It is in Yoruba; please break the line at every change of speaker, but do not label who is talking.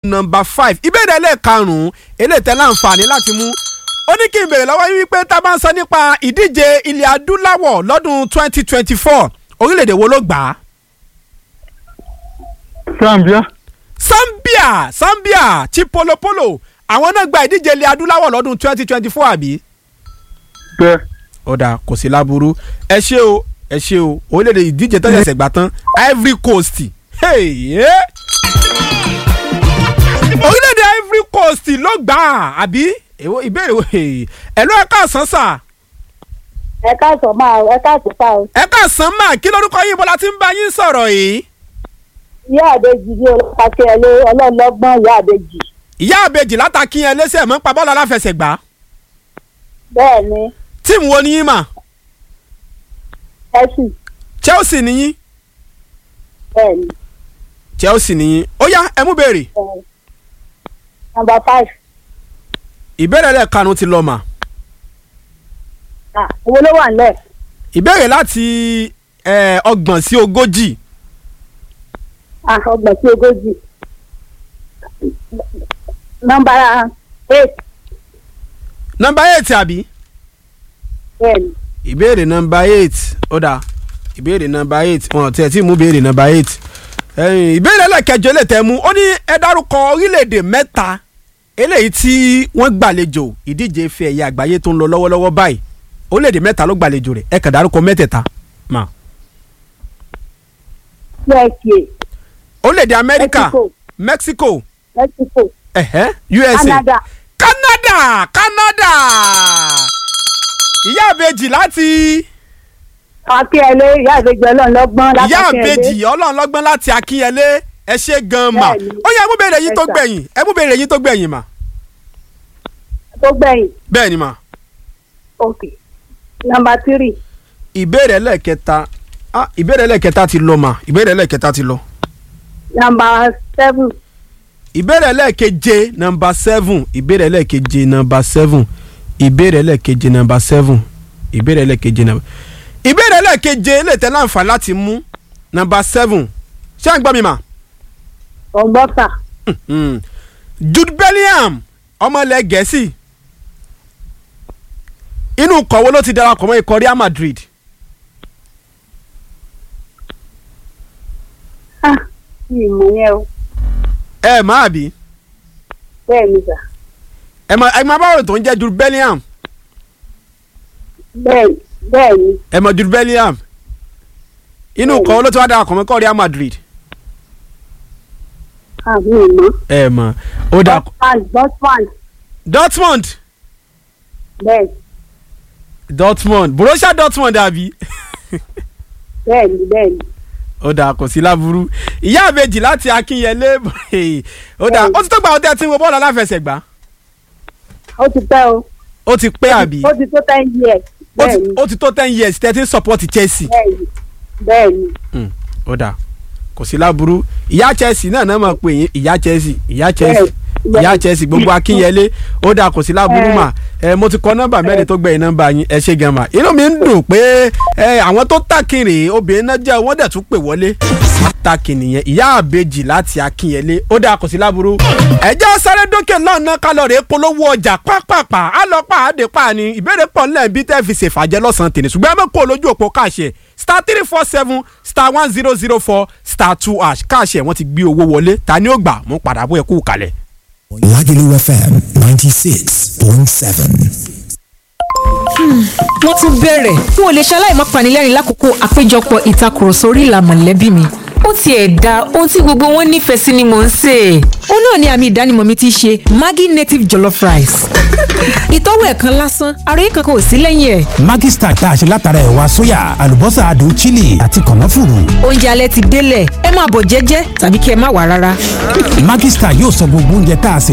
number five ìbéèrè ẹlẹ́ẹ̀karùn-ún eléyìí tẹ́ láǹfààní láti mú ó ní kí n béèrè lọ́wọ́ yín wípé tá a bá ń sọ nípa ìdíje ilẹ̀ adúláwọ̀ lọ́dún twenty twenty four orílẹ̀-èdè wo ló gbà á.
Zambia
Zambia Zambia ti polopolo àwọn náà gba ìdíje ilẹ̀ adúláwọ̀ lọ́dún twenty twenty four àbí.
bẹ́ẹ̀
ọ̀dà kò sí láburú ẹ ṣé o ẹ ṣé o orílẹ̀-èdè ìdíje tó ṣẹ̀ṣẹ̀ gbà tán Ivory Coast hey, yeah. orílẹ̀-èdè Ivory Coast ló gbà á àbí èwo ìbéèrè wo ẹ ló ẹ káàsán sà
ẹ káàsán máa ẹ káàsán pa o.
ẹ káàsán mà kí lórúkọ yín bọ́lá tí ń bá yín sọ̀rọ̀ yìí
ìyá àbèjì ní olùpàṣẹ ẹlẹ ọlọ́ọ̀lọ́gbọ́n ìyá àbèjì.
ìyá àbèjì látàkíyàn ẹlẹ́sẹ̀ mọ́ pa bọ́ọ̀lù aláfẹsẹ̀gbá
bẹ́ẹ̀ ni
tíìmù wo ni yín mà
ẹ sì
Chelsea ni yín
bẹ́ẹ̀ ni
Chelsea ni yín ó yá ẹ mú béèrè
ẹ number five
ìbéèrè lẹ́ẹ̀kanu ti lọ mà
ah owó ló wà nílẹ̀
ìbéèrè láti eh, ọgbọ̀n sí ogójì
ah ọgbọ̀n sí ogójì number eight
nọmba eight àbí
bẹ́ẹ̀ ni
ìbéèrè nọmba eight ó dà ìbéèrè nọmba eight wọn tiẹ̀ tí mú béèrè nọmba eight ẹ̀yìn, ìbéèrè ẹlẹ́kẹjọ lè tẹ́ mú ó ní ẹ dárúkọ orílẹ̀-èdè mẹ́ta eléyìí tí wọ́n gbàlejò ìdíje ife ẹ̀yẹ àgbáyé tó ń lọ lọ́wọ́lọ́wọ́ báyìí orílẹ̀-èdè mẹ́ta ló gbàlejò rẹ̀ ẹ kàn dárúkọ mẹ́tẹ̀ẹ̀ta mà
USA
orílẹ̀-èdè Amẹ́ríkà
Mexico.
Mexico
Mexico
ẹ̀hẹ́ USA
Canada
Canada Canada ìyá àbèjì láti
akínyẹlé ìyá àbèjì ọlọ́ọ̀lọ́gbọ́n
ìyá
látàkínyẹlé
àbèjì ọlọ́run lọ́gbọ́n láti akínyẹlé ẹ ṣe gan mà
Bẹ́ẹ̀ni.
ó yẹ ẹ mú béèrè yín tó
Yes, sir.
gbẹ̀yìn ẹ mú béèrè yín tó gbẹ̀yìn mà
tó gbẹ̀yìn
bẹ́ẹ̀ ni mà
ok number three
ìbéèrè ẹlẹ́ẹ̀kẹta ah ìbéèrè ẹlẹ́ẹ̀kẹta ti lọ mà ìbéèrè ẹlẹ́ẹ̀kẹta ti lọ
number seven
ìbéèrè ẹlẹ́ẹ̀keje nọmba seven ìbéèrè ẹlẹ́ẹ̀keje nọmba seven ìbéèrè ẹlẹ́ẹ̀keje nọmba seven ìbéèrè ẹlẹ́ẹ̀keje nọmba ìbéèrè ẹlẹ́ẹ̀keje lè tẹ́ láǹfààní láti mú nọmba seven ṣé à ń gbọ́ mi mà.
ọgbọ́sà
Mm. Jude Bellingham ọmọ ilẹ̀ gẹ̀ẹ́sì inú kọ̀wé ló ti darapọ̀ mọ́ ikọ̀ Real Madrid
ah mi ì mọ̀ yẹn o
ẹ má àbí
bẹ́ẹ̀ ni sà
ẹ má ẹ má báwo tó ń jẹ́ Jude Bellingham
bẹ́ẹ̀ bẹ́ẹ̀ ni
ẹ mọ̀ Jude Bellingham inú
Bẹ́ẹ̀ni.
kọ̀wé ló ti wá darapọ̀ mọ́ ikọ̀ Real Madrid
ah mi ì mọ̀
ẹ mọ̀ ó dà
Dortmund Dortmund
Dortmund
bẹ́ẹ̀
Dortmund Borussia Dortmund àbí
bẹ́ẹ̀ ni bẹ́ẹ̀ ni
ó dà kò sí láburú ìyá àbèjì láti Akínyẹlé ó dà ó ti tó gbà ó tẹ́ tí ń wo bọ́ọ̀lù aláfẹsẹ̀gbá
ó ti pẹ́ o
ó ti pẹ́ àbí.
ó ti tó ten years
ó
bẹ́ẹ̀
ti
ni
ó ti tó ten years thirteen support Chelsea
bẹ́ẹ̀ ni bẹ́ẹ̀ ni
Mm, ó dà kò sí láburú ìyá Chelsea náà náà máa pè yín ìyá Chelsea ìyá Chelsea
Bẹ́ẹ̀.
ìyá Chelsea gbogbo Akínyẹlé ó dà kò sí láburú
Ẹ.
mà ẹ mo ti kọ nọ́mbà mẹ́rin tó gbẹ̀yìn nọ́mbà yín ẹ ṣe gan mà inú mi ń dùn pé ẹ àwọn tó tàkìrì obìnrin náà jẹ́ wọ́n dẹ̀ tún pè wọlé tàkì nìyẹn ìyá àbejì láti Akínyẹlé ó dà kò sí láburú ẹ jẹ́ sáré dókè lọ́nà kálọ̀rì polówó ọjà pápápá á lọ pa àdé pa ni ìbéèrè pọ̀ nílẹ̀ bí tẹ́ fi ṣèfàjẹ́ lọ́sàn-án tèmi ṣùgbọ́n ẹ mọ̀ kó lójú òpó káàṣẹ star three four seven star one zero zero four star two hash káàṣẹ wọ́n ti gbé owó wọlé ta ni ó gbà mú padà bó ẹ kú kalẹ̀.
Lagelu FM 96.7.
wọ́n tún bẹ̀rẹ̀ n ò lè ṣaláì má panilẹ́rìn lákòókò àpéjọpọ̀ ìtakùrọ̀sọ orí ìlà mọ̀lẹ́bí mi ó tiẹ̀ da ohun tí gbogbo wọn nífẹ̀ẹ́ sí ni mò ń sè é. ó náà ni àmì ìdánimọ̀ mi ti ṣe Maggi native jollof rice. ìtọ́wò ẹ̀ kan lásán ara yìí kankan ò sí lẹ́yìn ẹ̀.
Maggi Star tá a ṣe látara ẹ̀wà sóyà, àlùbọ́sà adùn chili àti kànáfùrù.
oúnjẹ alẹ́ ti délẹ̀ ẹ máa bọ̀ jẹ́jẹ́ tàbí kí ẹ má wà rárá.
Maggi Star yóò sọ gbogbo oúnjẹ tá a sè